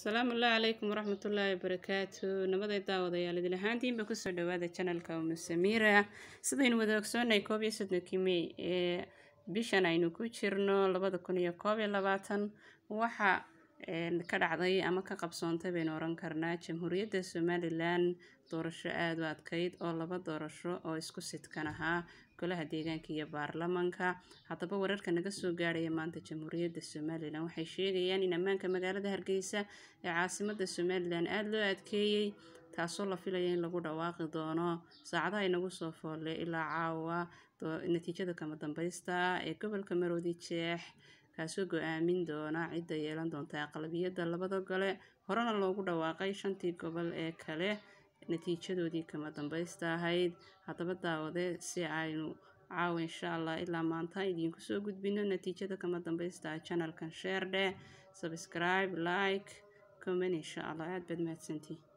asalaamu allah calaykum waraxmatullaahi wabarakaatu nabaday daawadayaal idil ahaantiinba kusoo dhawaada janalka umu samiira sidaynu wada ogsoonay koob iyo soddonkii mey ee bishan aynu ku jirno labada kun iyo koob iyo labaatan waxa ka dhacday ama ka qabsoontay baynu oran karnaa jamhuuriyadda somalilan doorasho aada u adkeyd oo laba doorasho oo isku sidkan ahaa golaha deegaanka iyo baarlamanka haddaba wararka naga soo gaadhaya maanta jamhuuriyadda somalilan waxay sheegayaan in ammaanka magaalada hargeysa ee caasimada somalilan aada loo adkeeyey taasoo la filaya in lagu dhawaaqi doono saacadaha inagu soo foolle ilaa caawa natiijada kama dambeysta ee gobolka maroodi jeex kaasoo go-aamin doona cidda yeelan doonta aqlabiyadda labada gole horena loogu dhawaaqay shantii gobol ee kale natiijadoodii kama dambeysta ahayd haddaba daawade si aynu caawa insha allah ilaa maanta idiinku soo gudbino natiijada kama dambeysta janalkan sheerdhe subscribe like comment insha allah aada baad mahadsantii